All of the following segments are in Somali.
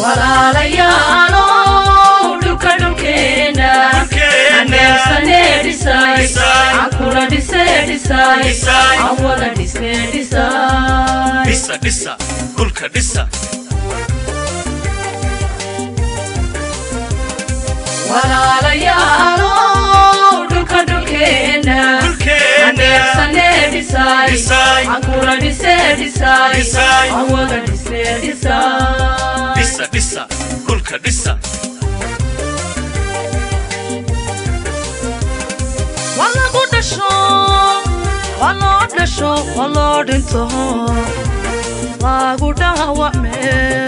walaalayaalow dhulka dhulkeena aneebsane dhisay cankuna dhise dhisay aan wada dhisne dhisay dhisa dhisa dhulka dhisa walaalayaalow dhulka dhulkeena dhulkeena aneebsane dhisay Dhisay. cankuna dhise dhisay Dhisay. aan wada dhisne dhisay dhisa dhisa dhulka dhisa waa lagu dhasho waa loo dhasho waa loo dhinto lagu dhaawacme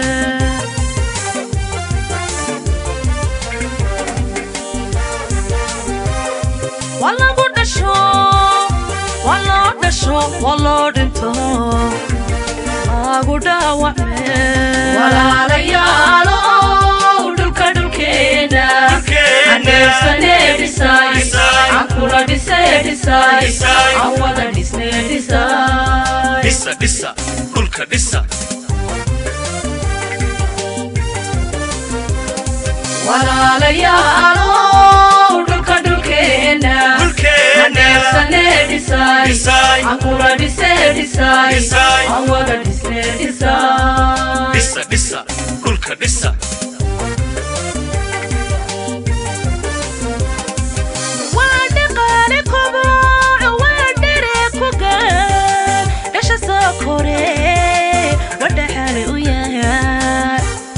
waa lagu dhasho waa loo dhasho waa loo dhinto lagu dhaawacme walaalayaalow dhulka dhulkeena aneebsane dhisay Dhisay. cankuna dhise dhisay Dhisay. aan wada dhisne dhisay dhisa dhisa dhulka dhisa walaalayaalow dhulka dhulkeena dhulkeena aneebsane dhisay Dhisay. cankuna dhise dhisay Dhisay. aan wada dhisne dhisay dhisa dhisa dhulka dhisa waa dhaqaale koboco waa dhere ku gaan dhasha soo kore wadhaxaale u yahay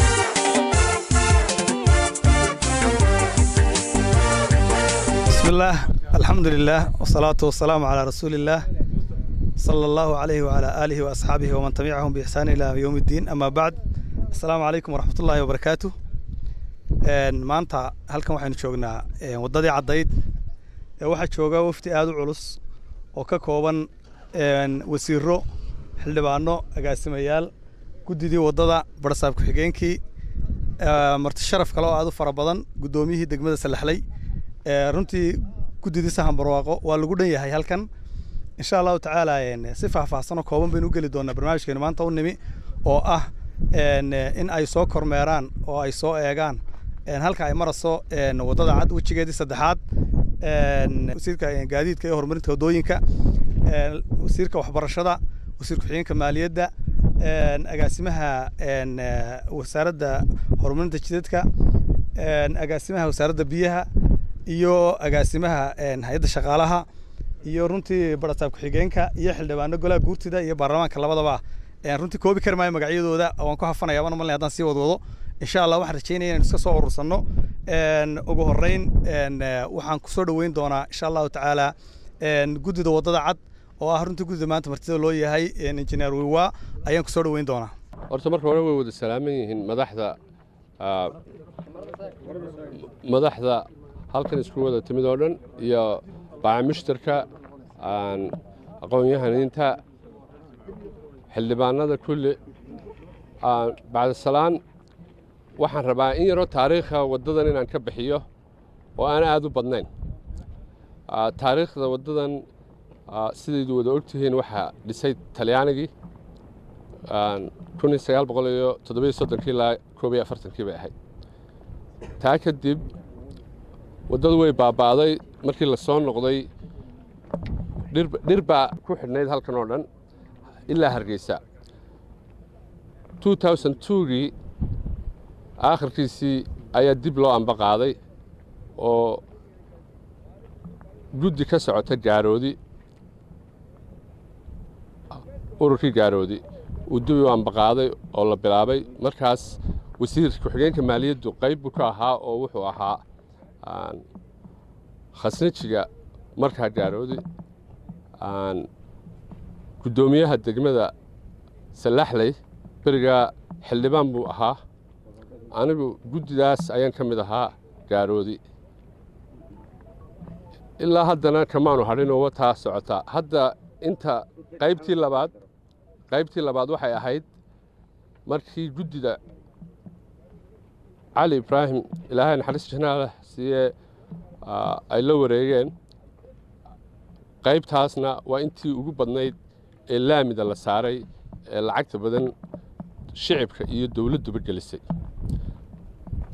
بسم الله الحمد لله والصلاة والسلام على رسول الله صلى الله عليه وعلى آله وأصحابه ومن تبعهم بإحسان إلى يوم الدين أما بعد السلام عليكم ورحمة الله وبركاته een maanta halkan waxaynu joognaa een waddadii caddayd ee waxaa jooga wafdi aad u culus oo ka kooban een wasiiro xildhibaano agaasimayaal guddidii waddada barsaab ku-xigeenkii ee, marti sharaf kale oo aad u fara badan guddoomiyihii degmada salaxley ee, runtii guddidii sahan barwaaqo waa lagu dhan yahay halkan insha allahu tacaala een, si faahfaahsan oo kooban baynu u geli doonaa barnaamijkeenu maanta u nimi oo ah een, in ay soo kormeeraan oo ay soo eegaan een, halka ay marayso een, waddada cad wejigeedii saddexaad een, wasiirka een, gaadiidka iyo horumarinta waddooyinka een, wasiirka waxbarashada wasiir ku-xigeenka maaliyadda een, agaasimaha een, eh, wasaaradda horumarinta jidadka een, agaasimaha wasaaradda biyaha iyo agaasimaha een, hay-adda shaqaalaha iyo runtii barasaab ku-xigeenka iyo xildhibaano golaha guurtida iyo baarlamaanka labadaba een, runtii koobi kari maayo magacyadooda waan ku hafanaya waan malnay haddaan sii wadwado insha allah waxaan rajeynaya inaan iska soo urursano een, ugu horreyn een, eh, waxaan kusoo dhoweyn doonaa insha allahu tacaala een, guddida waddada cad oo ah runtii guddida maanta martida loo yahay een, injineer wiwa ayaan kusoo dhoweyn doonaa horta marka hore way wada salaaman yihiin madaxda ah, madaxda halkan isku wada timid oo dhan iyo bacamushtarka aan aqoon-yahaniinta xildhibaanada kulli aan bacdasalaan waxaan rabaa in yaroo taariikha waddadan inaan ka bixiyo oo aan aad u badnayn Ah, taariikhda waddadan ah, sidaydu wada ogtihiin waxaa dhisay talyaanigii kun iyo sagaal boqol iyo toddobiyo soddonkii ilaa koob iyo afartankii bay ahayd taa kadib waddadu way baaba'day markii la soo noqday dhir dhir baa ku xidhnayd halkan oo dhan ilaa hargeysa two thousand twogii aakhirkiisii ayaa dib loo amba qaaday oo guddi ka socota gaaroodi ururkii gaaroodi uu dib u ambaqaaday oo la bilaabay markaas wasiir ku-xigeenka maaliyaddu qayb buu ka ahaa oo wuxuu ahaa aan, khasnajiga markaa gaaroodi aan, guddoomiyaha degmada salaxley berigaa xildhibaan buu ahaa anigu guddidaas ayaan ka mid ahaa gaaroodi ilaa haddana kamaanu hadhin oo wataa socotaa hadda inta qaybtii labaad qaybtii labaad waxay ahayd markii guddida cali ibraahim ilaahay naxariis janaala siiyee ah, ay la wareegeen qaybtaasna waa intii ugu badnayd ee laamida la saaray ee lacagta badan shicibka iyo dowladduba gelisay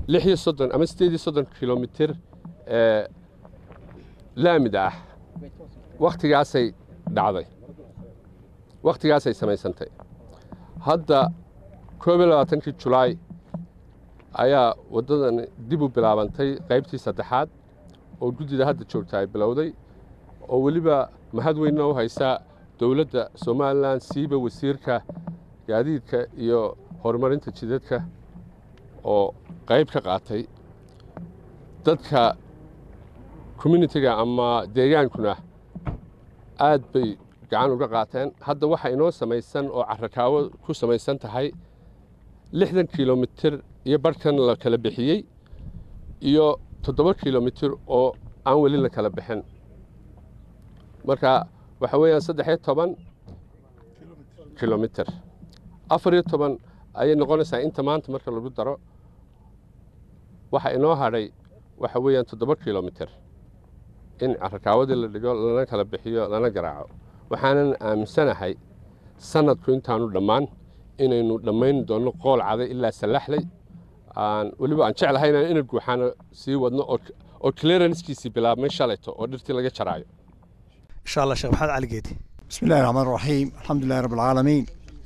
lix iyo soddon ama siddeed iyo soddon kilomitir ee laamida ah wakhtigaasay dhacday wakhtigaasay samaysantay hadda koob iyo labaatankii julaay ayaa waddadan dib u bilaabantay qaybtii saddexaad oo guddida hadda joogta ay bilowday oo weliba mahad weynna u haysa dowladda somalilan siiba wasiirka gaadiidka iyo horumarinta jidadka oo qayb ka qaatay dadka communitiga ama deegaankuna aad bay gacan uga qaateen hadda waxa inoo samaysan oo carakaawo ku samaysan tahay lixdan kilomitir iyo barhkan la kala bixiyey iyo toddoba kilomitir oo aan weli la kala bixin marka waxa weeyaan saddex iyo toban kilomitir afar iyo toban ayay noqonaysaa inta maanta marka lagu daro waxa inoo hadhay waxa weeyaan toddoba kilomitir in carakaawadii la dhigo lana kala bixiyo lana garaaco waxaanan aaminsanahay sanadku intaanu dhammaan inaynu dhammayn doonno qool caday ilaa sallaxley aan weliba aan jeclahay inaan ina guuxaana sii wadno oo clearancekiisii bilaabmay shalayto oo dhirtii laga jaraayo insha allah sheekh maxamed cali geedi بسم الله الرحمن الرحيم الحمد لله رب العالمين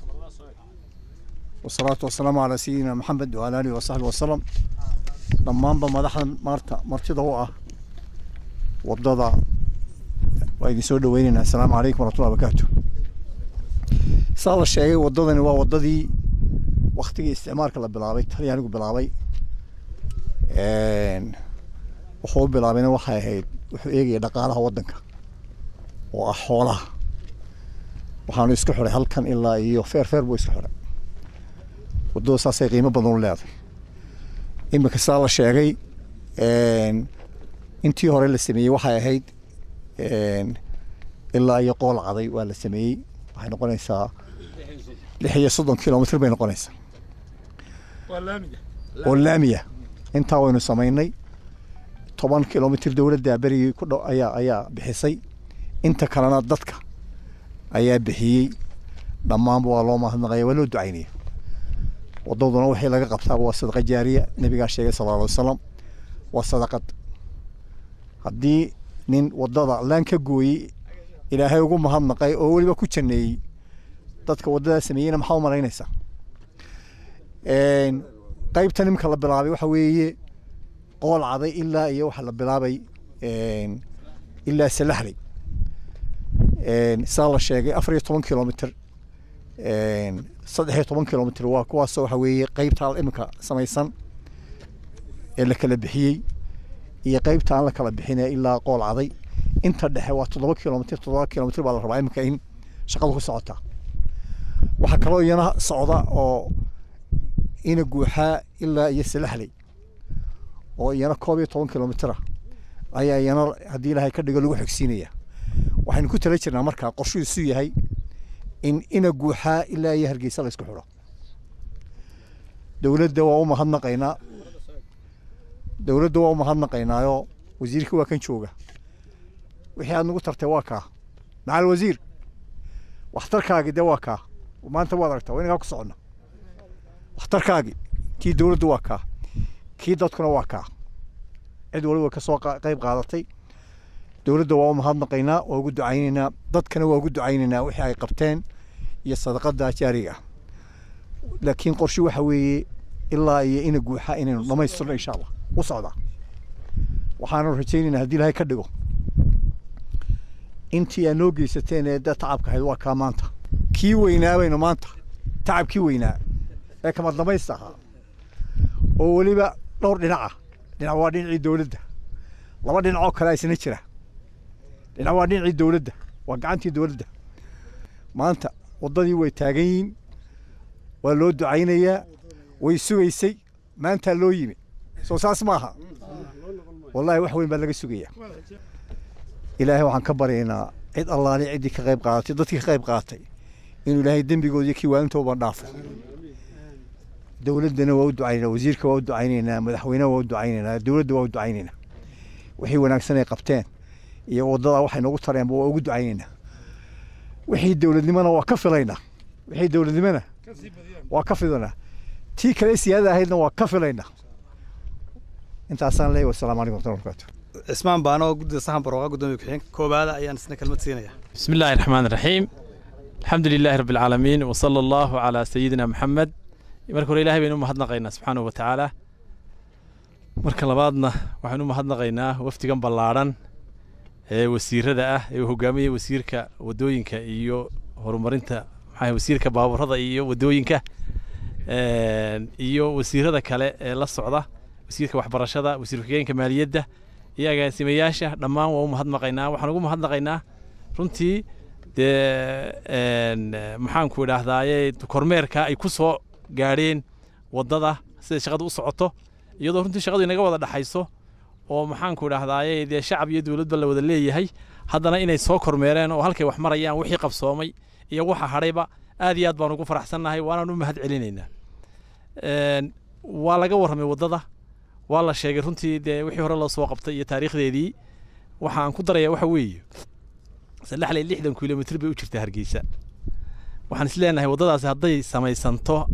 والصلاة والسلام على سيدنا محمد وعلى آله وصحبه وسلم dhammaanba madaxdan maarta martida u ah wadada waa idin soo dhaweynaynaa asalaamu calaykum waraxmatullahi wabarakaatu saa la sheegay wadadani waa wadadii waktigii isticmaalka la bilaabay talyaanigu bilaabay wuxuu bilaabayna waxay ahayd wuxuu eegaya dhaqaalaha waddanka oo ah xoolaha waxaanu isku xiray halkan ilaa iyo feer feer buu isku xiray wadada saasay qiimo badan u leedahay iminka saa la sheegay intii hore la sameeyey waxay ahayd ilaa iyo qool caday waa la sameeyey waxay noqonaysaa lix iyo soddon kilomitr bay noqonaysaa oo laamiya intaa waynu samaynay toban kilomitr dowladda berigii ku dhow ayaa ayaa bixisay inta kalena dadka ayaa bixiyey dhammaanba waa loo mahadnaqaya waa loo ducaynaya wadaduna wixii laga qabtaaba waa sadaqa jaariya nabigaa sheegay sala alla alay wasalam waa sadaqad haddii nin wadada laan ka gooyey ilaahay ugu mahadnaqay oo weliba ku janeeyey dadka wadadaa sameeyeyna maxaa u malaynaysaa qaybtan imika la bilaabay waxa weeye qool caday ilaa iyo waxa la bilaabay ilaa salaxley saa la sheegay afar iyo toban kilomitr saddex iyo toban kilomitr waa kuwaasoo waxa weeye qaybtaa iminka samaysan ee la kala bixiyey iyo qaybta aan la kala bixine ilaa qool caday inta dhexe waa toddoba kilomitr toddoba kilomitr baa la rabaa iminka in shaqadu ku socotaa waxaa kaloo iyana socda oo ina guuxaa ilaa iyo salaxley oo iyana koob iyo toban kilomitr ayaa iyana haddii ilaahay ka dhigo lagu xogsiinaya waxaynu ku tala jirnaa markaa qorshuhiisu yahay in ina guuxaa ilaa iyo hargeysa la isku xidho dowladda waa u mahadnaqaynaa dowladda waa u mahadnaqaynaayoo wasiirka waa kan jooga wixii aad nagu tartay waa kaa macal wasiir waxtarkaagi dee waa kaa maanta waad aragtaa waa inagaa ku soconna waxtarkaagi kii dowladda waa kaa kii dadkuna waa kaa cid waliba ka soo qayb qaadatay dowladda waa u mahadnaqaynaa waa ugu ducaynaynaa dadkana waa ugu ducaynaynaa wixii ay qabteen iyo sadaqada jaariga ah laakiin qorshe waxa weeye ilaa iyo ina guuxa inaynu dhamaystirno insha allah u socdaa waxaanu rajaynaynaa haddii ilaahay ka dhigo intii aad noo geysateen ee da tacabka ahayd waa kaa maanta kii weynaa baynu maanta tacabkii weynaa ee kama damaysta ahaa oo weliba dhowr dhinaca dhinac waa dhinacii dowladda laba dhinacoo kale isna jira dhinac waa dhinacii dowladda waa gacantii dowladda maanta waddadii way taagan yihiin waa loo ducaynayaa way sugaysay maantaa loo yimi soo saas maaha wallahi wax weyn baa laga sugayaa ilaahay waxaan ka baryaynaa cid allaali ciddii ka qayb qaadatay dadkii ka qayb qaadatay inuu ilaahay dembigood iyo kiiwaalintooba dhaafo dowladdana waa u ducaynaynaa wasiirka waa u ducaynaynaa madaxweynaha waa u ducaynaynaa dowladda waa u ducaynaynaa wixii wanaagsan ay qabteen iyo waddadaa waxay noogu tareenba waa ugu ducaynaynaa wixii dowladnimona waa ka filaynaa wixii dowladnimona waa ka filanaa tii kale siyaada ahaydna waa ka filaynaa intaasaan leeyahay wasalaamu calaykum warahmatullahi wabarakatu cismaan baano guddida saxan barooqa guddoomiye ku-xigeenka koobaada ayaan isna kelmad siinaya بسم الله الرحمن الرحيم الحمد لله رب العالمين وصلى الله على سيدنا محمد marka hore ilaahay baynu u mahadnaqaynaa subxaanahu wa tacaala marka labaadna waxaynu u mahadnaqaynaa wafdigan ballaadhan ee wasiirada ah ee uu hogaaminaya wasiirka wadooyinka iyo horumarinta maxaa wasiirka baabuurada iyo wadooyinka een, iyo wasiirada kale ee la socda wasiirka waxbarashada wasiir ku-xigeenka maaliyadda iyo agaasimayaasha dhammaan waa u mahadnaqaynaa waxaan ugu mahadnaqaynaa runtii dee een, maxaanku idhaahdaaye kormeerka ay ku soo gaadheen waddada sida shaqada u socoto iyadoo runtii shaqadu inaga wada dhaxayso oo maxaanku idhaahdaaye dee shacab iyo dowladba la wada leeyahay haddana inay soo kormeereen oo halkay wax marayaan wixii qabsoomay iyo waxa hadhayba aad iyo aad baan ugu faraxsannahay waanaan u mahad celinaynaa Een, waa laga warramay waddada waa la sheegay runtii dee wixii hore loo soo qabtay iyo taariikhdeedii waxaan ku darayaa waxa weeye saddexley lixdan kilomitr bay u jirtaa hargeysa waxaan is leenahay waddadaasi hadday samaysanto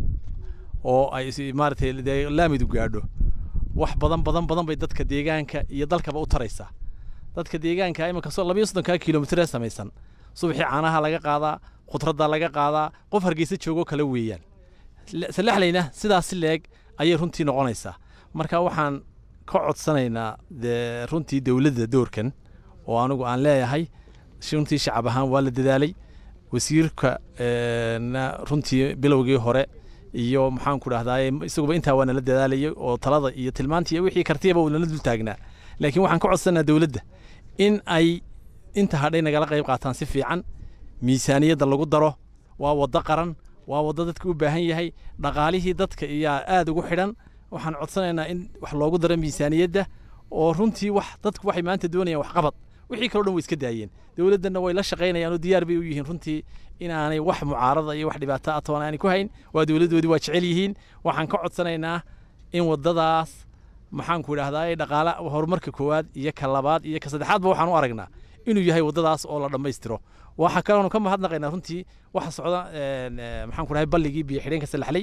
oo ay is- maaragtay dee laamidu gaadho wax badan badan badan bay dadka deegaanka iyo dalkaba u taraysaa dadka deegaanka iminka soo labayo soddonkaa kilomitr ee samaysan subaxii caanaha laga qaadaa khudradda laga qaadaa qof hargeysa joogoo kale weeyaan Le- sallaxlayna sidaas leeg ayay runtii noqonaysaa marka waxaan ka codsanaynaa dee runtii dowladda doorkan oo anigu aan leeyahay si runtii shacab ahaan waa la dadaalay wasiirka ee, na runtii bilowgii hore iyo maxaan ku dhahdaye isaguba intaa waa nala dadaalayay oo talada iyo tilmaantii iyo wixii kartiyaba uu nala dul taagnaa laakiin waxaan ka codsanaa dowladda in ay inta hadhay nagala qayb qaataan si fiican miisaaniyadda lagu daro waa waddo qaran waa waddo dadka u baahan yahay dhaqaalihii dadka iyaa aad ugu xidhan waxaan codsanaynaa in wax loogu daro miisaaniyadda oo runtii wax dadku waxay maanta doonayaan waxqabad wixii kaloo dhan way iska daayeen dowladdanna way la shaqaynayaan oo diyaar bay u yihiin runtii inaanay wax mucaarada iyo wax dhibaato ah toona aanay ku hayn waa dowladdoodii waa jecel yihiin waxaan ka codsanaynaa in waddadaas maxaanku idhahdaa dhaqaala horumarka koowaad iyo ka labaad iyo ka saddexaadba waxaan u aragnaa inuu yahay waddadaas oo la dhammaystiro waxa kaloonu ka mahadnaqaynaa runtii waxa socda een, ee, maxaanku dhahay balligii biyo xidheenka salaxley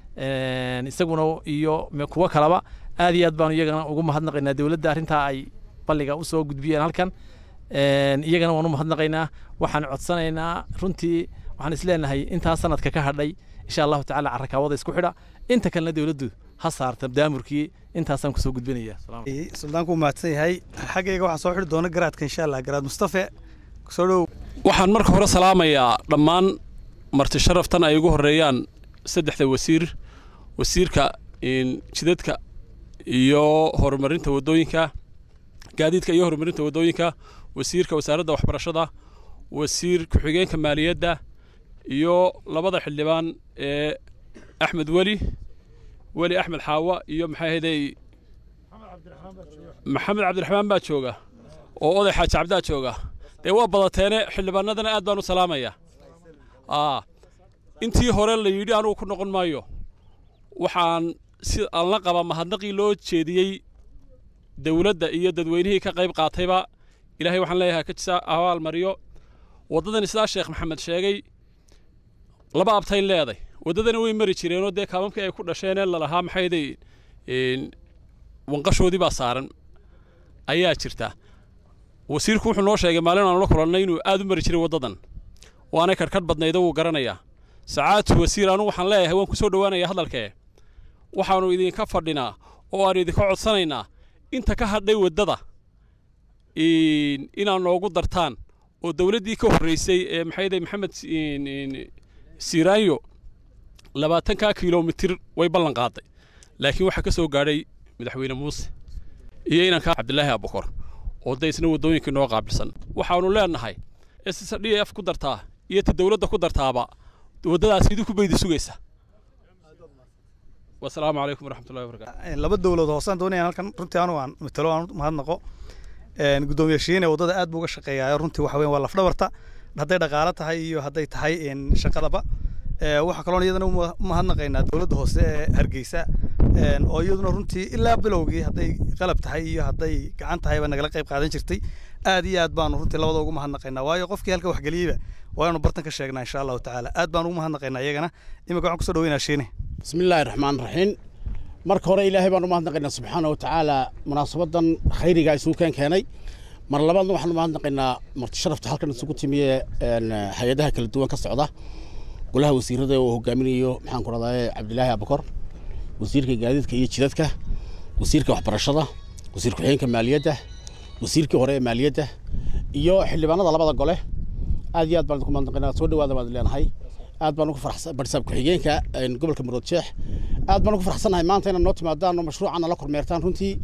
een, isaguna iyo me- kuwo kaleba aad iyo aad baanu iyagana ugu mahadnaqaynaa dowladda arrintaa ay balliga usoo gudbiyeen halkan een, iyagana waan u mahadnaqaynaa waxaan codsanaynaa runtii waxaan isleenahay intaa sanadka ka hadhay insha allahu tacaala carakaawada isku xidha inta kalena dowladdu ha saarta daamurkii intaasaan kusoo gudbinaya Salaam. suldaanku u mahadsan yahay xaggayga waxaa soo xidhi doona garaadka insha allah garaad mustafe soo dhow waxaan marka hore salaamayaa dhammaan marti sharaftan ay ugu horeeyaan saddexda wasiir wasiirka in, jidadka iyo horumarinta wadooyinka gaadiidka iyo horumarinta wadooyinka wasiirka wasaaradda waxbarashada wasiir ku-xigeenka maaliyadda iyo labada xildhibaan ee axmed weli weli axmed xaawa iyo maxay ahaydey maxamed cabdiraxmaan baa jooga oo oday xaaji cabdaa jooga dee waa badateene xildhibaanadana aad baan u salaamayaa aa intii hore la yidhi anugu ku noqon maayo waxaan si aan la qaba mahadnaqii loo jeediyey dowladda iyo dadweynihii ka qayb qaatayba ilaahay waxaan leeyahay ka jisa abaal mariyo waddadan sidaa sheekh maxamed sheegay laba abtay leeday waddadana way mari jireenoo dee kaamamkii ay ku dhasheenee lalahaa maxayday wanqashoodii baa saaran ayaa jirta wasiirku wuxuu noo sheegay maalin aanu la kulannay inuu aad u mari jiray waddadan waanay karkadh badnaydo wuu garanayaa sacaadtu wasiir anugu waxaan leeyahay waan ku soo dhowaanayaa hadalkee waxaannu idinka fadhinaa oo aan idinka codsanaynaa inta ka hadhay waddada in- inaad noogu dartaan oo dowladdii ka horraysay ee maxayday maxamed in- in- siiraanyo labaatankaa kilomitir way ballan qaaday laakiin waxaa ka soo gaadhay madaxweyne muuse iyo inanka cabdilaahi abukor oo da isna waddooyinkii noo qaabilsan waxaannu leenahay s d f ku dartaa iyo ta dowladda ku dartaaba waddadaas idinku baydi sugaysa wasalaamu calaykum waraxmatullahi wabarakaatu laba dowlad hoosaan doonayaan halkan runtii anu aan matalo aan u mahadnaqo een, guddoomiye shiine waddada aad buu uga shaqeeyaa runtii waxa weyn waa lafdhabarta hadday dhaqaalo tahay iyo hadday tahay een, shaqadaba Ee, waxaa kaloon iyadana u ma- u mahadnaqaynaa dowladda hoose ee hargeysa een, oo iyaduna runtii ilaa bilowgii hadday qalab tahay iyo hadday gacan tahayba nagala qayb qaadan jirtay aad iyo aad baanu runtii labada ugu mahadnaqaynaa waayo qofkii halka waxgeliyeyba waa inuu bartan ka sheegnaa insha allahu tacaala aad baan ugu mahadnaqaynaa iyagana imika waxaan kusoo dhaweynaa shiine بسم الله الرحمن الرحيم marka hore ilaahay baan u mahadnaqaynaa subxaana wa tacaala munaasabadan khayriga isugu keen keenay mar labaadna waxaan u mahadnaqaynaa marti sharafta halkan isugu timiye hay-adaha kala duwan ka socda golaha wasiirada uu hogaaminayo maxaan ku rahdaye cabdilaahi abakor wasiirka gaadiidka iyo jidadka wasiirka waxbarashada wasiir ku-xigeenka maaliyadda wasiirkii hore ee maaliyadda iyo xildhibaanada labada gole aad iyo aad baan idinku mahadnaqaynaa soo dhawaada baan leenahay aad baan ugu faraxsan barsaab ku-xigeenka gobolka marood sheex aad baan ugu faraxsanahay maanta inaad noo timaadaan oo mashruucan la kormeertaan runtii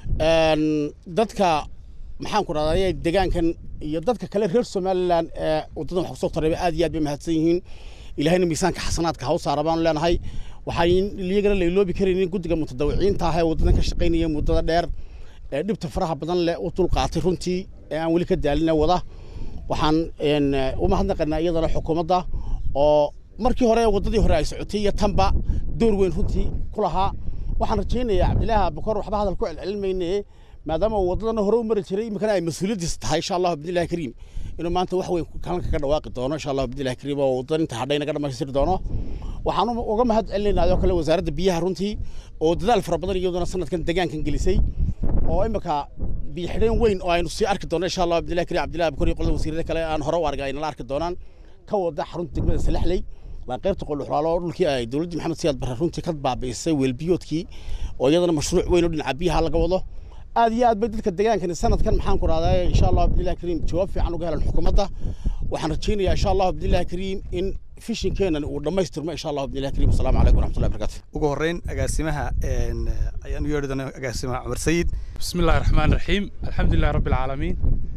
dadka maxaan ku rahdaye deegaankan iyo dadka kale reer somalilan ee waddadan wax kusoo tareeba aad iyo aad bay mahadsan yihiin ilahayna miisaanka xasanaadka ha u saara baanu leenahay waxaan iyagana la iloobi karaynin guddiga mutadawiciinta ah ee waddadan ka shaqaynaya muddada dheer ee dhibta faraha badan leh u dulqaatay runtii ee aan weli ka daalina wada waxaan u mahadnaqaynaa iyadana xukuumadda oo markii hore waddadii hore ay socotay iyo tanba door weyn runtii ku lahaa waxaan rajaynayaa cabdilaahi abakor waxba hadal ku celcelinmayne maadaama uu waddadana hore u mari jiray iminkana ay mas-uuliyaddiis tahay insha allahu bidnillahi kariim inuu maanta wax weyn kalanka ka dhawaaqi doono insha allahu bidnillahi kariim oo waddadan inta hadhay naga dhamaystiri doono waxaan uga mahad celinaynaa oo kale wasaaradda biyaha runtii oo dadaal fara badan iyaduna sanadkan deegaankan gelisay oo imika biyo xidheen weyn oo aynu sii arki doono insha allah abdillahi kariim cabdillahi abakor iyo qolada wasiirada kale aan hore u argay ay nala arki doonaan ka wada xarunta degmada salaxley waa qaybta qolxulaalo oo dhulkii ay dowladdii maxamed siyaad barre runtii ka baabi'isay weelbiyoodkii oo iyadana mashruuc weyn oo dhinaca biyaha laga wado aad iyo aad bay dadka deegaankani sanadkan maxaan ku rahdaa insha allah abdillahi kariim jawaab fiican uga helan xukuumadda waxaan rajaynayaa insha allah abdillahi kariim in fishinkeenan uu dhammaystirmo insha allah abdillahi kariim asalaamu calaykum waraxmatullahi barakatu ugu horreyn agaasimaha ayaan u yeedhi doonaa agaasimaha cumar sayid بسم الله الرحمن الرحيم الحمد لله رب العالمين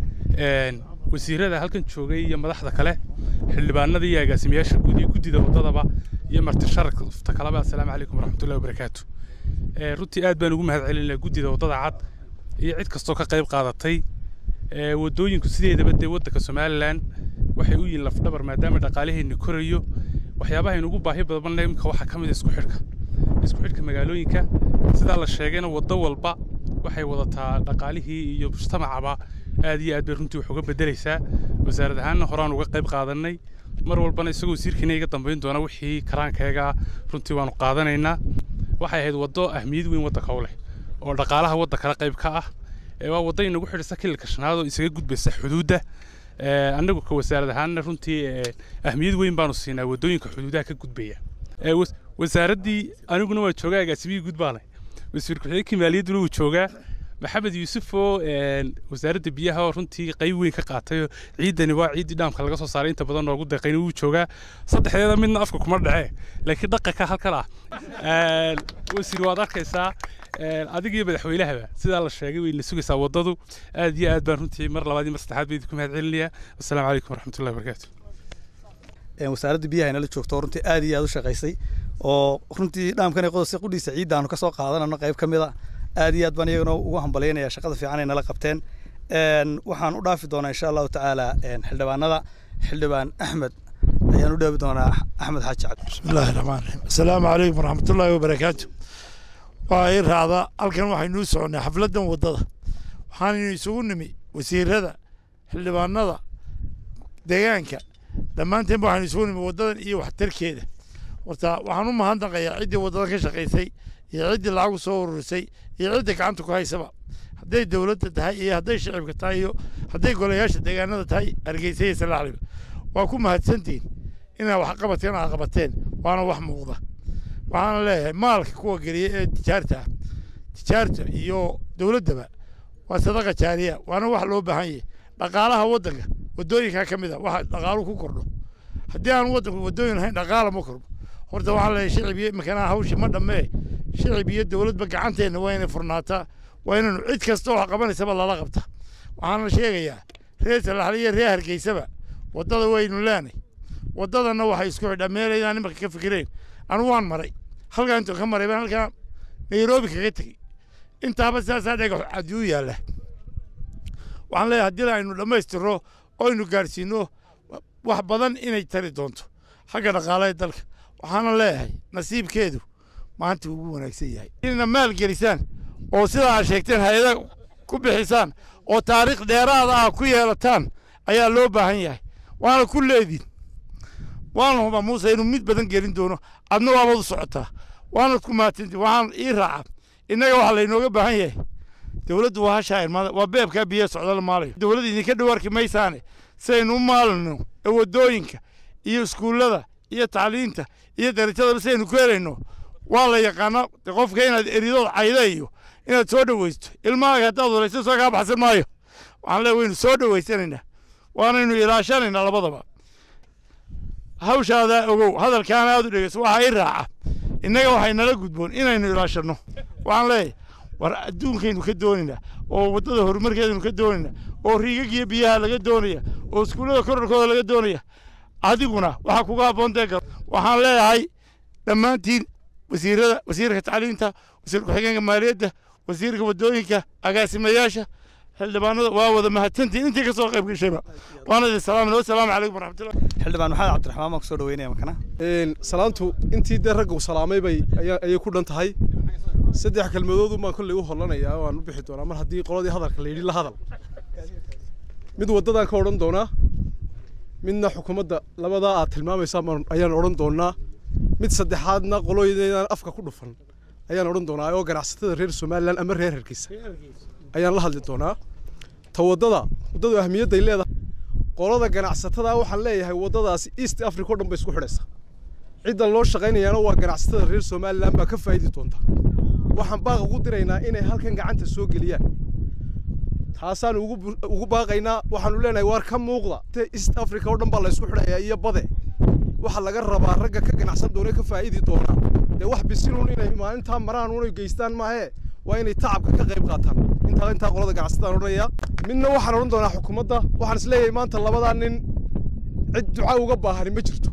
wasiirada halkan joogay iyo madaxda kale xildhibaanada iyo agaasimayaasha guud iyo guddida waddadaba iyo marti sharafta kaleba assalaamu calaykum waraxmatullahi wabarakaatu runtii aad baan ugu mahad celinaa guddida waddada cad iyo cid kastoo ka qayb qaadatay waddooyinku sideedaba dee waddanka somalilan waxay u yihiin lafdhabar maadaama dhaqaalaheenni korayo waxyaabaha ugu baahi badan imika waxaa ka mid a isku xidhka isku xidhka magaalooyinka sidaa la sheegayna waddo walba waxay wadataa dhaqaalihii iyo mujtamacaba aad iyo aad bay runtii wax uga beddelaysaa wasaarad ahaanna horaan uga qayb qaadannay mar walbana isagoo wasiirkiina iga dambayn doona wixii karaankayaga runtii waanu qaadanaynaa waxay ahayd waddo ahmiyad weyn waddanka u leh oo dhaqaalaha waddankana qayb ka ah waa waddo inagu xidhisa kililka shanaad oo isaga gudbaysa xuduudda annagu ka wasaarad ahaanna runtii ahmiyad weyn baanu siinaa waddooyinka xuduudaha ka gudbaya wasaaraddii aniguna waan joogaa agaasimihii guud baa leh wasiir ku-xigeenkii maaliyadduna wuu joogaa maxamed yuusuf oo wasaaradda biyaha oo runtii qayb weyn ka qaatay ciidani waa ciiddii dhaamka laga soo saaray inta badan noogu deeqayna wuu joogaa saddexdeeda midna afka kuma dhacee laakiin dhaqanka halkan ah wasiir waad arkaysaa adiga iyo madaxweynahaba sidaa la sheegay wayna sugaysaa waddadu aad iyo aad baan runtii mar labaad iyo mar saddexaad baa idinku mahad celinayaa wassalaamu calaykum waraxmatullahi wabarakaatu wasaaradda biyaha inala joogto oo runtii aad iyo aad u shaqaysay oo runtii dhaamkan ee qodobsi qudhiisa ciidda aanu ka soo qaadanano qayb ka mid a aad iyo aad baan iyagana ugu hambalyaynaya shaqada fiican ay nala qabteen waxaan u dhaafi doonaa insha allahu tacaala xildhibaanada xildhibaan axmed ayaan u dhaafi doonaa axmed xaaji cabdi bismillahi raxmaan raxiim assalaamu calaykum waraxmatullaahi wabarakaatu waa ii raacda halkan waxaynuu soconnay xafladdan waddada waxaanaynu isugu nimi wasiirada xildhibaanada deegaanka dhammaanteen waxaynu isugu nimi waddadan iyo waxtarkeeda horta waxaan u mahadnaqayaa ciddii waddadan ka shaqaysay iyo ciddii lacag u soo ururisay iyo ciddii gacanta ku haysaba hadday dowladda tahay iyo hadday shicibka tahay iyo hadday golayaasha deegaanada tahay hargeysa iyo salaaxliba waa ku mahadsantihin inaa wax qabateen aa qabateen waana wax muuqda waxaana leeyahay maalka kuwa geliya ee tijaarta ah tijaarta iyo dowladdaba waa sadaqa jaariya waana wax loo baahan yahay dhaqaalaha waddanka waddooyinkaa ka mid a waxa dhaqaalu ku kordho haddii aan waddanku waddooyin ahayn dhaqaala ma kordho horta waxaan leeyahay shicib iyo iminkanaa hawshi ma dhammee shicib iyo dowladba gacanteenna waa inay furnaataa waa inaynu cid kasta oo qabanaysaba lala qabta waxaana sheegayaa reer salaxle iyo reer hargeysaba waddada waynu leenay waddadanna waxay isku xidhaa meel inaan imanka ka fikireen anu waan maray halkaa intuu ka maray baan halkaa nairobi kaga tegey intaaba sidaasaa dhagax cadi u yaalla waxaan leeyahay haddii aynu dhammaystirno oo aynu gaadhsiino wax badan inay tari doonto xagga dhaqaalaha dalka waxaana leeyahay nasiibkeedu maanta ugu wanaagsan yahay inayna maal gelisaan oo sidaa aad sheegteen hay-ada ku bixisaan oo taariikh dheeraada ah ku yeelataan ayaa loo baahan yahay waana ku leediin waana hubaa muuse inuu mid badan gelin doono adna waabaad u socotaa waanad ku mahadsanti waxaan ii raaca innaga waxaa laynooga baahan yahay dowladdu waa hashaa irmada waa beebkaa biyaha socdala maalayo dowladda idinka dhawaarki maysaane sidaynu u maalino ee waddooyinka iyo iskuullada iyo tacliinta iyo darajadaba sidaynu ku helayno waa la yaqaanaa de qofka inaad eridood cayda iyo inaad soo dhowaysto ilmahaaga haddaad warayso soo kaa baxsan maayo waxaan leeya waynu soo dhowaysanaynaa waanaynu ilaashanaynaa labadaba hawshaadaa ogow hadalkaana aad u dhegeyso waxaa ii raaca innaga waxay nala gudboon inaynu ilaashanno waxaan leeyahay war adduunkaynu ka doonaynaa oo waddada horumarkeedaynu ka doonaynaa oo riigagiyo biyaha laga doonaya oo iskuullada korarkooda laga doonaya adiguna waxaa kuga habboon dee gar waxaan leeyahay dhammaantiin wasiirada wasiirka tacliinta wasiir ku-xigeenka maaliyadda wasiirka waddooyinka agaasimayaasha xildhibaanada waa wada mahadsantiin intii ka soo qayb gashayba waana idin salaamin wasalaamu calaykum waraxmatullah xildhibaan maxamed cabdiraxmaan baan kusoo dhaweynaya makana salaantu intii dee ragga u salaamay bay ayay ku dhan tahay saddex kelmadood baan kolley u hollanayaa waan u bixi doonaa mar haddii qoladii hadalka la yidhi la hadal mid waddadan ka odhan doonaa midna xukuumadda labadaa aad tilmaamaysaan ayaan odhan doonaa mid saddexaadna qolooyinaydan afka ku dhufan ayaan odhan doonaa oo ganacsatada reer somalilan ama reer hargeysa ayaan la hadli doonaa ta waddada waddadu ahmiyadday leedahay qolada ganacsatada waxaan leeyahay waddadaasi east africa o dhan bay isku xidhaysaa ciddan loo shaqaynayaana waa ganacsatada reer somalilan baa ka faa'idi doonta waxaan baaq ugu diraynaa inay halkan gacanta soo geliyaan taasaan ugu baaqaynaa waxaanu leenahay waar ka muuqda east africa oo dhan baa la isku xidhayaa iyo bade waxaa laga rabaa ragga ka ganacsan doona ka faa'idi doonaa dee wax bisinuun inay maalintaa maraan unay geystaan maahee waa inay tacabka ka qayb qaataan intaa intaa qolada ganacsataan odhanaya midna waxaan odhan doonaa xukuumadda waxaan isleeyahay maanta labadaa nin cid duca uga baahani ma jirto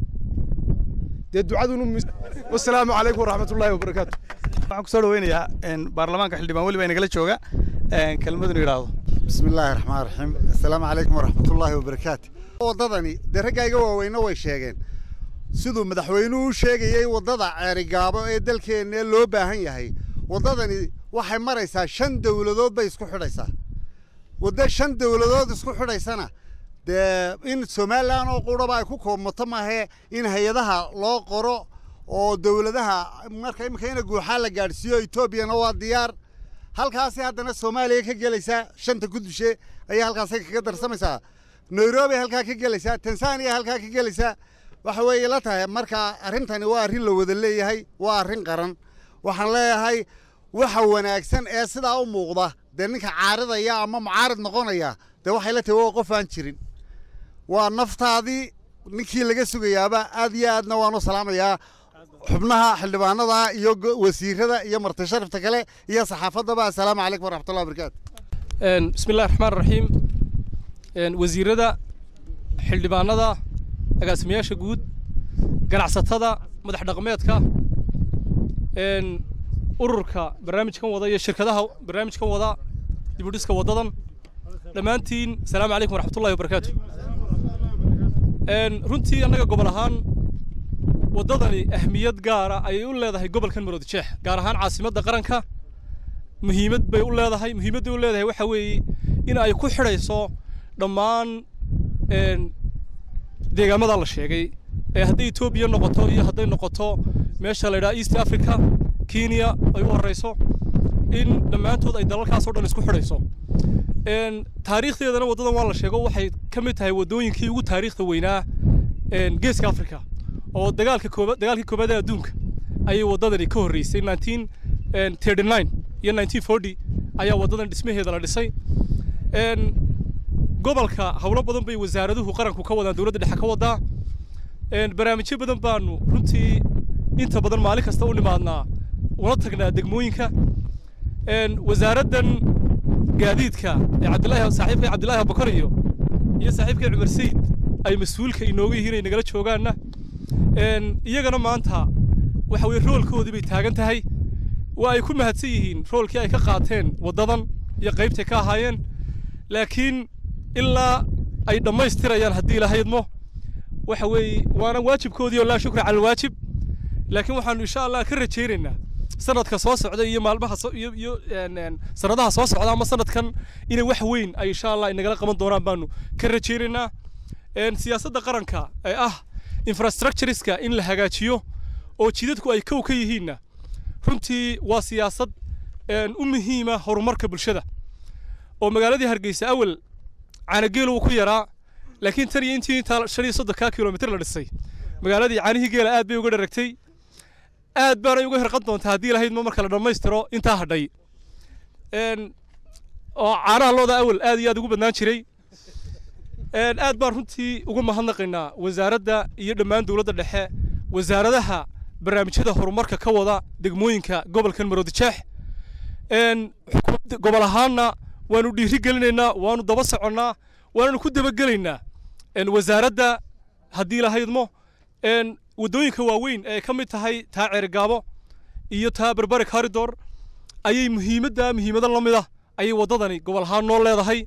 dee ducadunu wasalaamu calaykum waraxmatullaahi wabarakaatu waxaan kusoo dhaweynayaa baarlamaanka xildhibaan weli baa inagala jooga kelmadunu yidhaahdo bismi illaahi raxmaan raxiim assalaamu calaykum waraxmatullaahi wabarakaatu waddadani dee raggayga waaweyne way sheegeen siduu madaxweynuhu u sheegayey waddada ceerigaabo ee dalkeenna loo baahan yahay waddadani waxay maraysaa shan dowladood bay isku xidhaysaa waddo shan dowladood isku xidhaysana dee in somalilan oo quraba ay ku koobmato maahee in hay-adaha loo qoro oo dowladaha marka iminka ina guuxaa la gaadhsiiyo etoobiyana waa diyaar halkaasi haddana soomaaliya ka gelaysaa shanta gudushe ayaa halkaasi kaga darsamaysaa nairobi halkaa ka gelaysaa tanzania halkaa ka gelaysaa waxa weeye la tahay marka arrintani waa arrin la wada leeyahay waa arrin qaran waxaan leeyahay waxa wanaagsan ee sidaa u muuqda dee ninka caaridaya ama mucaarid noqonaya dee waxay la tahay waa qof aan jirin waa naftaadii ninkii laga sugayaaba aad iyo aadna waan u salaamayaa xubnaha xildhibaanada iyo wasiirada iyo marti sharafta kale iyo saxaafaddaba assalaamu calaykum waraxmatullahi wabarakaatu bismi illahi raxmaan raxiim wasiirada xildhibaanada agaasimayaasha guud ganacsatada madax dhaqameedka ururka barnaamijkan wada iyo shirkadaha barnaamijkan wada dibudhiska waddadan dhammaantiin asalaamu calaykum waraxmatullahi wabarakaatu runtii annaga gobol ahaan waddadani ahmiyad gaara ayay u leedahay gobolkan maroodijeex gaar ahaan caasimadda qaranka muhiimad bay u leedahay muhiimadday u leedahay waxa weeye in ay ku xidhayso dhammaan deegaamadaa la sheegay ee hadday etoobiya noqoto iyo hadday noqoto meesha la yidhaha east africa kenya ay u horrayso in dhammaantood ay dalalkaas oo dhan isku xidhayso taariikhdeedana waddadan waa la sheego waxay ka mid tahay waddooyinkii ugu taariikhda weynaa geeska africa oo dagaalka kooba dagaalkii koobaad ee adduunka ayay waddadani ka horreysay nineteen thirty nine iyo nineteen forty ayaa waddadan dhismaheeda la dhisay gobolka howlo badan bay wasaaraduhu qaranku ka wadaan dowladda dhexe ka wadaa barnaamijyo badan baanu runtii inta badan maalin kasta u nimaadnaa una tagnaa degmooyinka wasaaraddan gaadiidka ee cabdilaahi saaxiibka cabdilaahi abubakar iyo iyo saaxiibka cumar sayid ay mas-uulka inooga yihiin ay nagala joogaanna iyagana maanta waxa weye roolkoodii bay taagan tahay waa ay ku mahadsan yihiin roolkii ay ka qaateen waddadan iyo qaybtay ka ahaayeen laakiin ilaa ay dhammaystirayaan haddii la haydmo waxa weeye waana waajibkoodii oo laa shukra cala alwaajib laakiin waxaanu insha allah ka rajaynaynaa sanadka soo socda iyo maalmaha iyo iyo sanadaha soo socda ama sanadkan inay wax weyn ay insha allah inagala qaban doonaan baanu ka rajaynaynaa siyaasadda qaranka ee ah infrastructureska in la hagaajiyo oo jidadku ay kow ka yihiinna runtii waa siyaasad u muhiima horumarka bulshada oo magaaladii hargeysa awal caanageel uu ku yaraa laakiin tan iyo intii intaa shan iyo soddonkaa kilomitir la dhisay magaaladii caanihii geela aad bay uga dharagtay aad baanay uga hirqan doontaa haddii lahayd ma marka la dhammaystiro intaa hadhay oo caanaha looda awal aad iyo aad ugu badnaan jiray aad baan runtii uga mahadnaqaynaa wasaaradda iyo dhammaan dowladda dhexe wasaaradaha barnaamijyada horumarka ka wada degmooyinka gobolkan maroodijeex gobol ahaanna waanu dhiiri gelinaynaa waanu daba soconnaa waananu ku dabagelaynaa wasaaradda haddii lahaydmo waddooyinka waaweyn ee ka mid tahay taa ceerigaabo iyo taa berberi corridor ayay muhiimadda muhiimado la mid ah ayay waddadani gobol ahaan noo leedahay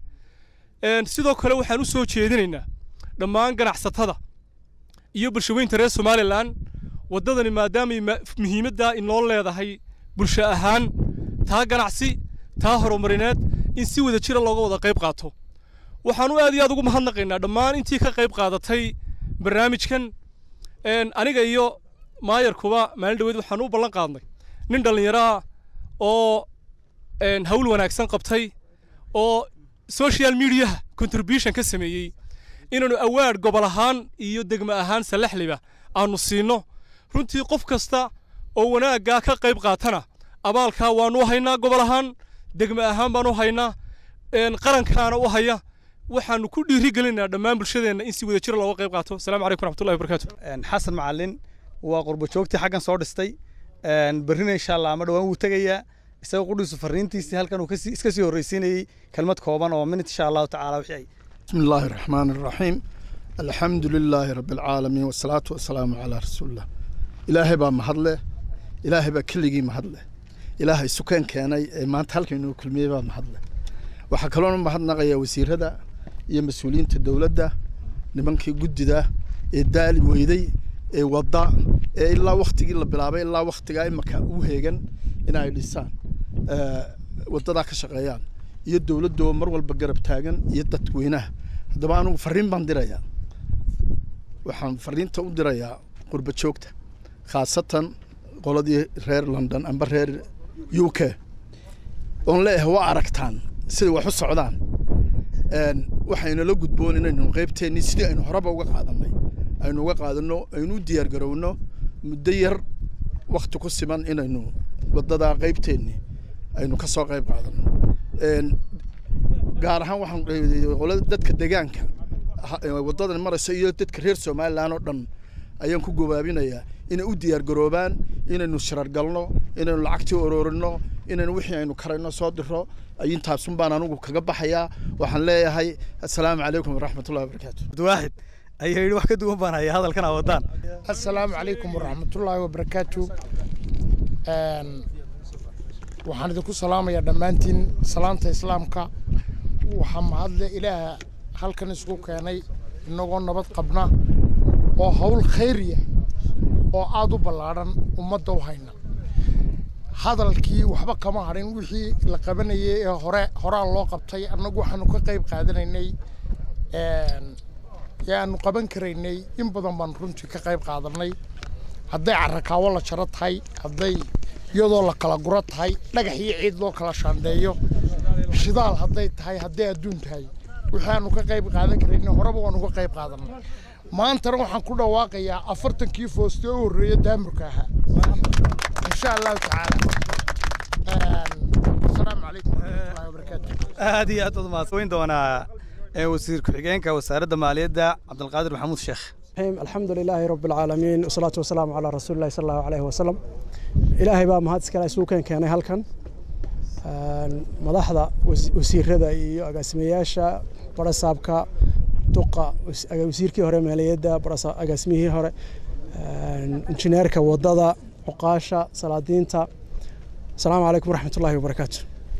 sidoo kale waxaan u soo jeedinaynaa dhammaan ganacsatada iyo bulshaweynta reer somalilan waddadani maadaamay muhiimaddaa inoo leedahay bulsho ahaan taa ganacsi taa horumarineed in si wada jira looga wada qayb qaato waxaanu aad iyo aad ugu mahadnaqaynaa dhammaan intii ka qayb qaadatay barnaamijkan aniga iyo maayarkuba maalin dhaweed waxaanu u ballan qaadnay nin dhallinyaro ah oo hawl wanaagsan qabtay oo social mediaha contribution ka sameeyey inaanu awaad gobol ahaan iyo degmo ahaan salaxliba aanu siinno runtii qof kasta oo wanaaggaa ka qayb qaatana abaalkaa waanu haynaa gobol ahaan degmo ahaan baanu haynaa qarankaana u haya waxaanu ku dhiiri gelinaynaa dhammaan bulshadeenna in si wada jira looga qayb qaato asalaamu calaykum raxmatullahi wabarakaatu xasan macalin waa qurbo joogtii xaggan soo dhistay berrina insha allah ama dhawaan wuu tegayaa isaga qudhiisu fariintiisii halkan uu iska sii horreysiinayey kelmad kooban oo minut insha allahu tacaala wixii ay بسم الله الرحمن الرحيم الحمد لله رب العالمين والصلاة والسلام على رسول الله إلهي با محضله إلهي با كلغي محضله إلهي سكان كاني ما انت هلك إنه كل ميبا محضله وحكالون محضنا وزير هذا يا مسؤولين الدولة nimankii guddida ee daali weyday ee wadda ee ilaa waktigii la bilaabay ilaa waktigaa imaka u heegan inay dhisaan waddadaa ka shaqeeyaan iyo dowladdoo mar walba garab taagan iyo dadweynaha haddaba anugu fariin baan dirayaa waxaan fariinta u dirayaa qurba joogta khaasatan qoladii reer london amba reer u k oon leeyahay waa aragtaan siday wax u socdaan waxaynala gudboon inaynu qaybteennii sidii aynu horeba uga qaadanay aynu uga qaadanno aynu u diyaar garowno muddo yar wakti ku siman inaynu waddadaa qaybteennii aynu ka soo qayb qaadanno gaar ahaan waxaan qolada dadka deegaanka waddadan maraysa iyo dadka reer somalilan oo dhan ayaan ku gobaabinayaa inay u diyaar garoobaan inaynu shirar galno inaynu lacagtii ororino inaynu wixii aynu karayno soo diro intaasun baan anugu kaga baxayaa waxaan leeyahay assalaamu calaykum waraxmatullahi wabarakaatu abdiwaaxid ayaa yidhi wax ka duwan baan hayaa hadalkan aa wadaan assalaamu calaykum waraxmatullaahi wabarakaatu waxaan idinku salaamayaa dhammaantiin salaanta islaamka waxaa mahadle ilaaha halkan isugu keenay inagoo nabad qabna oo hawl khayriya oo aada u ballaadhan ummadda u hayna hadalkii waxba kama hadhin wixii la qabanayay ee hore horaa loo qabtay annagu waxaanu ka qayb qaadanaynay ee aanu qaban karaynay in badan baan runtii ka qayb qaadanay hadday carakaawo la jaro tahay hadday iyadoo la kala guro tahay dhagax iyo ciid loo kala shaandheeyo shidaal hadday tahay hadday adduun tahay wixii aanu ka qayb qaadan karaynay horeba waanu ka qayb qaadanay maantana waxaan ku dhawaaqayaa afartankii fooste u horreeya daamurka ahaa insha allahu tacaala asalaamu calaykum waraxmatullahi wabarakaatu aad iyo aad baad mahadsan doonaa wasiir ku-xigeenka wasaaradda maaliyadda cabdulqaadir maxamuud sheekh الحمد لله رب العالمين والصلاة والسلام على رسول الله صلى الله عليه وسلم إلهي بقى مهد سكلا سوكان كان هلكن مدحدا وسيرada iyo agaasimayaasha barasaabka duqa wasiirkii hore maaliyadda agaasimihii hore injineerka wadada cuqaasha salaadiinta asalaamu calaykum waraxmatullaahi wabarakaatu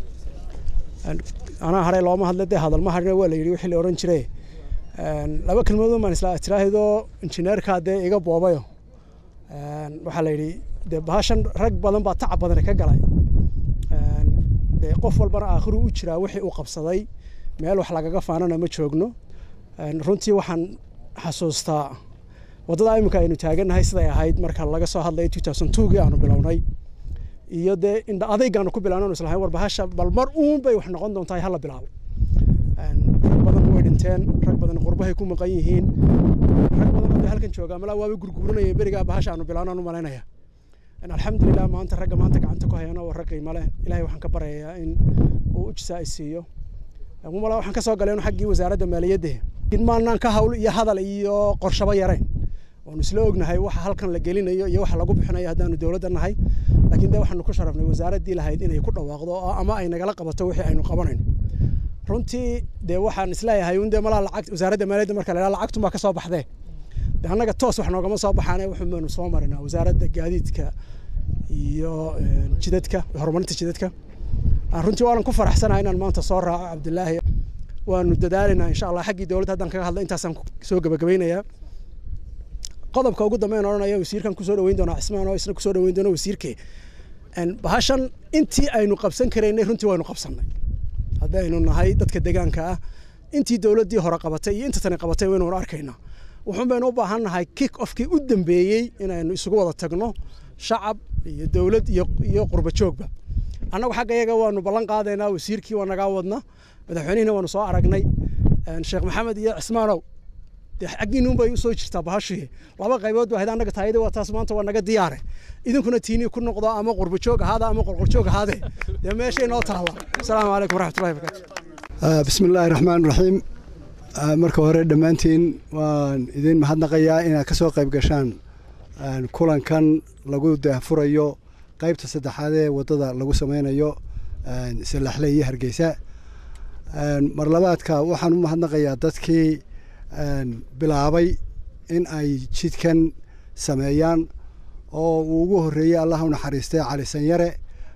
anaa hare looma hadla dee hadalma hadhina waa la yidhi wixii la odhan jiray laba kelmadood baan isla tiraahdo injineerkaa dee iga boobayo waxaa la yidhi dee bahashan rag badan baa tacab badan ka galay dee qof walbana aakhiru u jiraa wixii uu qabsaday meel wax lagaga faanana ma joogno runtii waxaan xasuustaa waddada iminka aynu taagannahay siday ahayd marka laga soo hadlay gii aanu bilownay iyo dee indha adaygaanu ku bilaabno islahayn war bahasha bal mar uun bay wax noqon doontaa hala bilaabo rag badan way dhinteen rag badan qurbahay ku maqan yihiin rag badan oo halkan jooga malaa waaba gurguuranayeen berigaa bahasha aanu bilaabno aan u malaynaya alxamdulilah maanta ragga maanta gacanta ku hayana waa rag qiimo leh ilahay waxaan ka baryayaa in uu ujsaa siiyo malaa waxaan ka soo galeen xaggii wasaaradda maaliyadda in maanaan ka hawl iyo hadal iyo qorshaba yarayn waanu isla ognahay waxa halkan la gelinayo iyo waxa lagu bixinayo haddaanu dowladda nahay laakiin dee waxaanu ku sharafnay wasaaraddii lahayd inay ku dhawaaqdo ama ay nagala qabato wixii aynu qabanayno runtii dee waxaan isleeyahay un dee malaa lacag wasaaradda maaliyadda marka la lacagtun baa ka soo baxdee de annaga toos wax noogama soo baxaane wuxuunu soo marinaa wasaaradda gaadiidka iyo jidadka horumarinta jidadka runtii waanan ku faraxsanahay inaan maanta soo raaco cabdilaahi waanu dadaalaynaa insha allah xaggii dowladda haddaan kaga hadla intaasaan soo gabagabaynayaa qodobka ugu dambeyn odhanaya wasiirkan kusoo dhaweyn doonaa cismaan oo isna kusoo dhaweyn doona wasiirkee bahashan intii aynu qabsan karaynay runtii waynu qabsannay haddaynu nahay dadka deegaanka ah intii dowladdii hore qabatay iyo inta tani qabatay waynu arkaynaa wuxuun baynu u baahan nahay kick ofkii u dambeeyey inaynu isugu wada tagno shacab iyo dowlad iyo iyo qurba joogba annagu xagga iyaga waanu ballan qaadaynaa wasiirkii waa nagaa wadna madaxweynihina waanu soo aragnay sheekh maxamed iyo cismaanow dee xaggiinuun bay usoo jirtaa bahashii laba qaybood baa hayd annaga taayada waa taas maanta waa naga diyaare idinkuna tiinii ku noqdo ama qurba joog ahaada ama qorqorjoog ahaade dee meeshay noo taalla asalaamu calaykum waraxmatullahi wabarakaatu bismi illaahi raxmaan raxiim marka hore dhammaantiin waan idin mahadnaqayaa inaad ka soo qayb gashaan kulankan lagu daahfurayo qaybta saddexaad ee waddada lagu samaynayo salaxle iyo hargeysa marlabaadka waxaan u mahadnaqayaa dadkii bilaabay in ay jidkan sameeyaan oo uu ugu horreeyey allah u naxariistay cali sanyare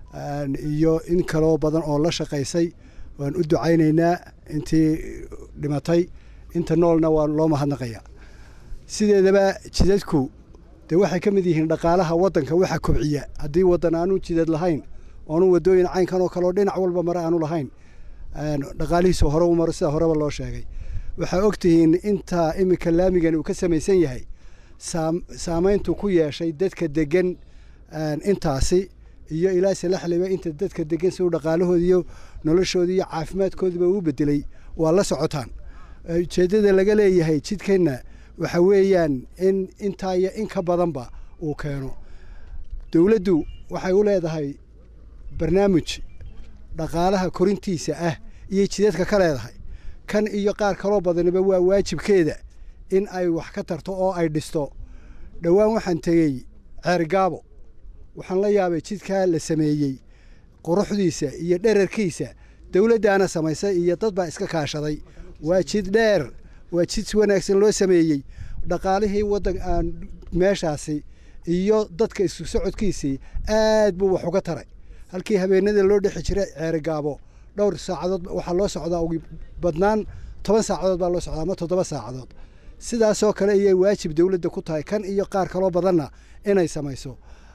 iyo in kaloo badan oo la shaqaysay waan u ducaynaynaa intii dhimatay inta noolna waa loo mahadnaqayaa sideedaba jidadku dee waxay ka mid yihiin dhaqaalaha waddanka waxa kobciya haddii waddan aanu jidad lahayn oonu waddooyin caynkan oo kaleoo dhinac walba mare aanu lahayn dhaqaalihiisu hore u maro sida horeba loo sheegay waxaa og tihiin intaa iminka laamigan uu ka samaysan yahay saamayntu ku yeeshay dadka degan intaasi iyo ilaa salaxliba inta dadka degan si uu dhaqaalahoodi iyo noloshooda iyo caafimaadkoodiba uu bedelay waa la socotaan ujeeddada laga leeyahay jidkanna waxa weeyaan in intaa iyo in ka badanba uu keeno dowladdu waxay u leedahay barnaamij dhaqaalaha korintiisa ah iyo jidadka ka leedahay kan iyo qaar kaloo badaniba waa waajibkeeda in ay wax ka tarto oo ay dhisto dhowaan waxaan tegey ceergaabo waxaan la yaabay jidkaa la sameeyey quruxdiisa iyo dherarkiisa dowladdaana samaysay iyo dad baa iska kaashaday waa jid dheer waa jid si wanaagsan loo sameeyey dhaqaalihii waddan aan meeshaasi iyo dadka isku socodkiisii aad buu wax uga taray halkii habeenada loo dhexi jiray ceerigaabo dhowr saacadood waxaa loo socdaa ugu badnaan toban saacadood baa loo socdaa ama toddoba saacadood sidaasoo kale ayay waajib dowladda ku tahay kan iyo qaar kaloo badanna inay samayso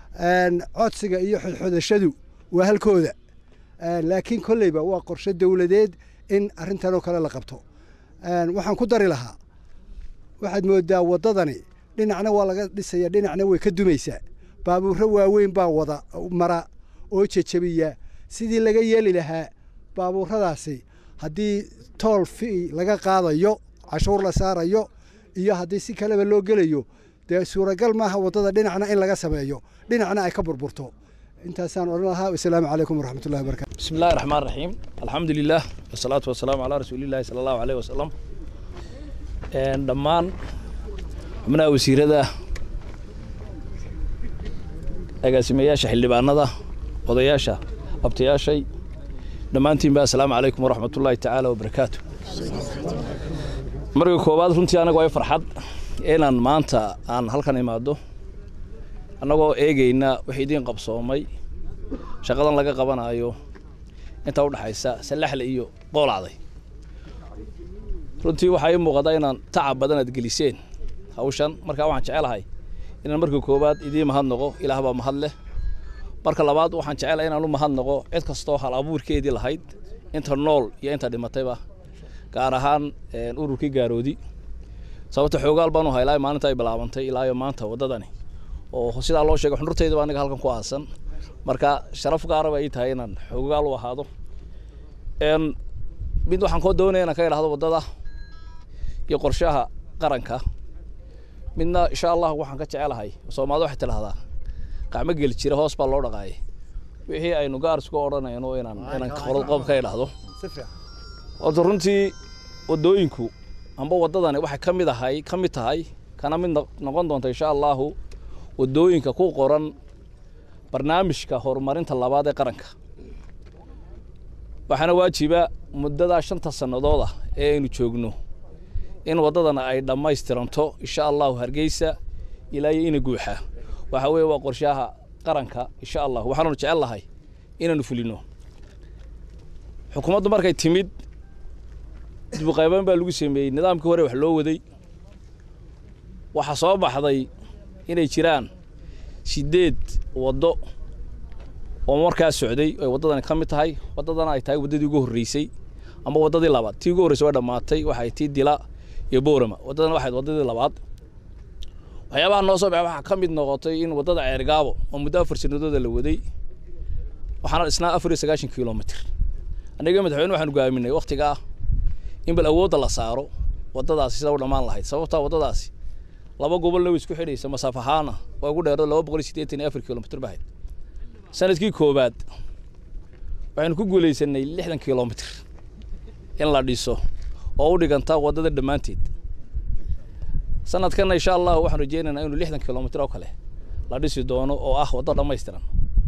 codsiga iyo xodxodashadu waa halkooda laakiin kolleyba waa qorshe dowladeed in arrintan oo kale la qabto waxaan ku dari lahaa waxaad moodaa waddadani dhinacna waa laga dhisaya dhinacna way ka dumaysaa baabuurro waaweyn baa wada mara oo jejabiya sidii laga yeeli lahaa baabuurradaasi haddii tool fi laga qaadayo cashuur la saarayo iyo haddii si kaleba loo gelayo dee suuragal maaha waddada dhinacna in laga sameeyo dhinacna ay ka burburto intaasaan odhan lahaa wasalaamu calaykum waraxmatullahi wabarakatu بسم الله الرحمن الرحيم الحمد لله والصلاة والسلام على رسول الله صلى الله عليه وسلم een dhammaan xubnaha wasiirada agaasimayaasha xildhibaanada odayaasha abtayaashay dhammaantiinba assalaamu calaykum waraxmatullaahi tacaala wabarakaatu marka koowaad runtii anaga way farxad inaan maanta aan halkan imaado annagoo eegayna wixii idiin qabsoomay shaqadan laga qabanayo inta u dhaxaysa sallaxle iyo qoolacday runtii waxaa ii muuqataa inaan tacab badan aad geliseen hawshan markaa waxaan jecelahay inaan marka koowaad idiin mahadnaqo ilaah baa mahad leh marka labaad waxaan jecelahay inaan u mahadnaqo cid kastoo hal abuurkeedii lahayd inta nool iyo inta dhimatayba gaar ahaan ururkii gaaroodi sababta xoogaal baan u haylaa maalinta ay bilaabantay ilaa iyo maanta waddadani oo sidaa loo sheegay xundurtaydaba aniga halkan ku aasan marka sharaf gaara bay ii tahay inaan xoogaal u ahaado n mid waxaan koo doonaya inaan ka idhahdo waddada iyo qorshaha qaranka midna insha allah waxaan ka jecelahay soomaalida waxay tidhahdaa qacmo geli jira hoos baa loo dhaqaayay wixii aynu gaar isku odhanayno inaan inaan qodob ka idhaahdo horta runtii waddooyinku amba waddadani waxay ka mid ahay ka mid tahay kana mid noqon doonta insha allahu waddooyinka ku qoran barnaamijka horumarinta labaad ee qaranka waxaana waajiba muddadaa shanta sannadood ah ee aynu joogno in waddadana ay dhammaystiranto insha allahu hargeysa ilaa iyo ina guuxa waxa weeye waa qorshaha qaranka insha allah waxaanu jecel lahay inaanu fulino xukuumaddu markay timid dibuqayban baa lagu sameeyey nidaamkii hore wax loo waday waxaa soo baxday inay jiraan sideed waddo oo markaa socday ay waddadani ka mid tahay waddadana ay tahay waddadii ugu horreysay ama waddadii labaad tii ugu horreysay waa dhammaatay waxay tii dila iyo boorama waddadana waxayd waddadii labaad waxyaabaha noo soo baxay waxaa ka mid noqotay in waddada ceergaabo oo muddo afar sanadooda la waday waxaana dhisnaa afar iyo sagaashan kilomitr annaga madaxweyne waxaanu gaaminay wakhtigaa in bal awoodda la saaro waddadaasi sida u dhammaan lahayd sababtaa waddadaasi laba gobolna way isku xidhaysa masaaf ahaana waa ugu dheerada laba boqol iyo siddeetan iyo afar kilomitr bahayd sanadkii koowaad waxaynu ku guulaysanay lixdan kilomitr in la dhiso oo u dhiganta waddada dhammaanteed sanadkanna insha allah waxaan rajeynaynaa inuu lixdan kilomitr oo kale la dhisi doono oo ah waddo dhammaystiran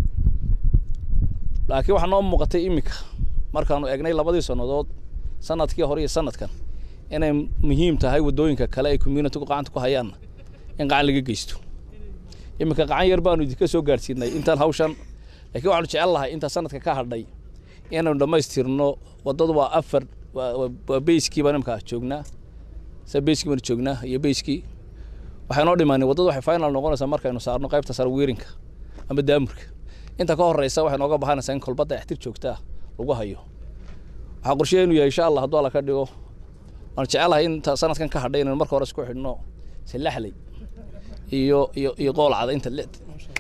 laakiin waxaa noo muuqatay iminka markaanu eegnay labadii sannadood sanadkii hore iyo sanadkan inay muhiim tahay waddooyinka kale ay communitigu gacanta ku hayaanna in gacan laga geysto iminka gacan yar baanu idinka soo gaadhsiinay intaan hawshan laakiin waxaanu jecel lahay intaa sanadka ka hadhay inaynu dhammaystirno waddadu waa afar waa beyskii baan imika joognaa se beyskii baanu joognaa iyo beyskii waxay noo dhimaanay waddadu waxay final noqonaysaa markaynu saarno qaybta sare wiirinka ama daamurka inta ka horeysa waxay nooga bahanaysaa in kolbadda extir joogtaa lagu hayo waxaa qorsheenu yahay insha allah hadduu alla ka dhigo waan jecelahay inta sanadkan ka hadhay inaynu marka hore isku xidhno silaxley iyo iyo iyo qoolcada inta le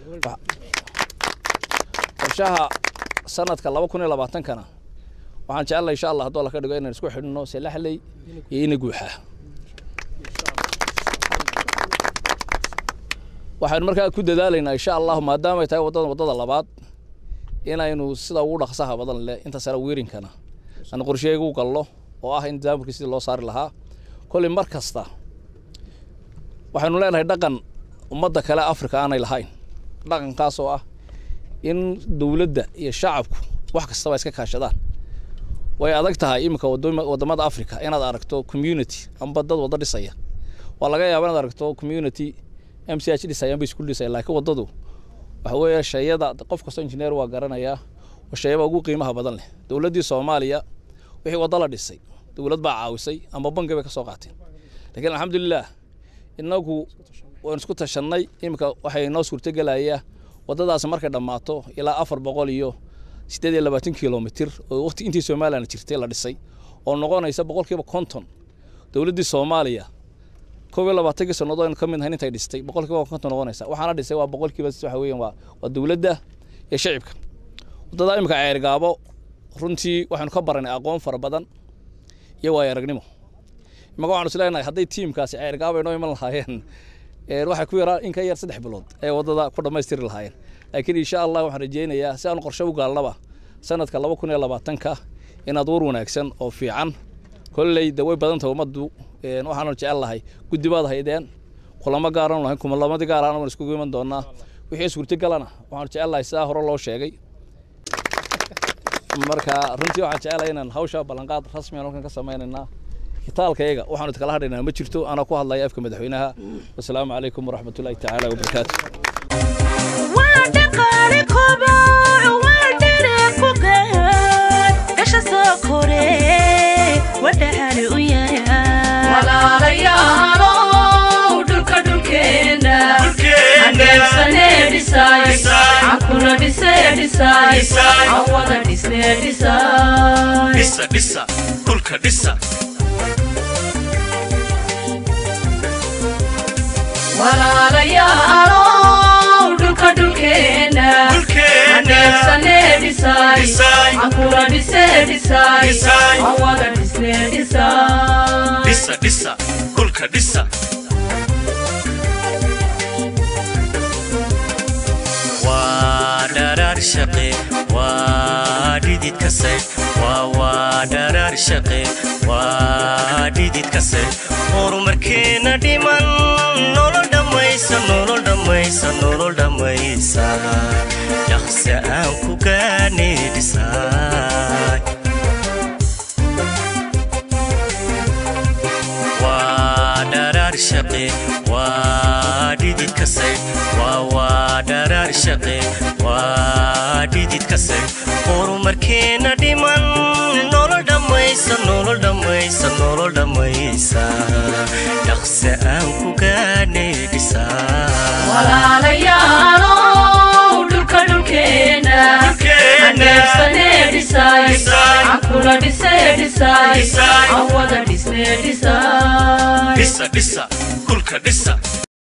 qorshaha sanadka laba kun iyo labaatankana waxaan jecelahay insha allah hadduu alla ka dhigo inaynu isku xidhno silaxley iyo ina guuxa waxaynu markaa ku dadaalaynaa insha allahu maadaama ay tahay waddadan waddada labaad inaynu sida ugu dhaqsaha badan leh inta sare wiirinkana aan qorsheega u galno oo ah in daamurkii sidii loo saari lahaa kolley mar kasta waxaynu leenahay dhaqan ummadda kale afrika aanay lahayn dhaqankaas oo ah in dowladda iyo shacabku wax kastaba iska kaashadaan way adag tahay iminka waddamada africa inaad aragto community amba dad waddo dhisaya waa laga yaaba inaad aragto community m c h dhisayaan bay isku dhisaya laakiin waddadu waxa weeye shayada qof kastoo injineer waa garanayaa waa shayaba ugu qiimaha badan leh dowladdii soomaaliya wixii waddo la dhisay dowlad baa caawisay ama bangi bay ka soo qaateen laakiin alxamdulilah inagu waynu isku tashannay iminka waxay noo suurtogelayaa waddadaasi markay dhammaato ilaa afar boqol iyo siddeed iyo labaatan kilomitr oo waqti intii somalilan jirtay la dhisay oo noqonaysa boqolkiiba konton dowladdii soomaaliya koob iyo labaatankii sannadood aynu ka mid nahayn intay dhistay boqolkiiba konton noqonaysa waxaana dhisay waa boqolkiiba waxa weeyaan waa waa dowladda iyo shacibka waddada iminka ceergaabo runtii waxaynu ka baranay aqoon fara badan iyo waayo aragnimo imaka waxaanu isleenahay hadday tiimkaasi ceergaabo ay noo iman lahaayeen waxay ku yaraa in ka yar saddex bilood ee waddada ku dhammaystiri lahaayeen laakiin insha allah waxaan rajeynayaa si aanu qorshe u gaalnaba sanadka laba kun iyo labaatanka inaad war wanaagsan oo fiican kolley de way badan tahay ummaddu waxaanu jecel lahay guddi baad haydeen kulamo gaaranu lahayn kumalamadii gaaraan waan iskugu iman doonaa wixii suurtagalana waxaanu jecel lahay sidaa hore loo sheegay marka runtii waxaan jecelahay inaan hawsha ballanqaad rasmi aan halkan ka samaynaynaa kitaalkayaga waxaanu iskala hadhaynaa ma jirto anaa ku hadlaya afka madaxweynaha wasalaamu calaykum waraxmatullaahi tacaala wabarakaatu walaalayaalow dhulka dhulkeena hangeersane dhisaay cankuna dhise dhisaay aan wada dhisne dhisaay dhisa dhisa dhulka dhisa walaalayaalow dhulka dhulkeena aneebsane dhisay ankula dhise dhisay awada dhisne dhisay dhisa dhisa dhulka dhisa waa dharaar shaqe waa dhidid kase waa waa dharaar shaqe waa dhidid kase horumarkeena dhiman nolol dhammaysa nolol dhammaysa nolol dhammaysa dhaqse aan ku gaane dhisaay waa dharaar shaqe waa dhidid kase waa waa dharaar shaqe waa dhidid kase horumarkeena dhiman nolol dhammaysa nolol dhammaysa nolol dhammaysa dhaqse aan ku gaane dhisaa walaalayaalow dhulka dhulkeena aneebsane dhisay ankula dhise dhisay awada dhisne dhisay dhisa dhisa dhulka dhisa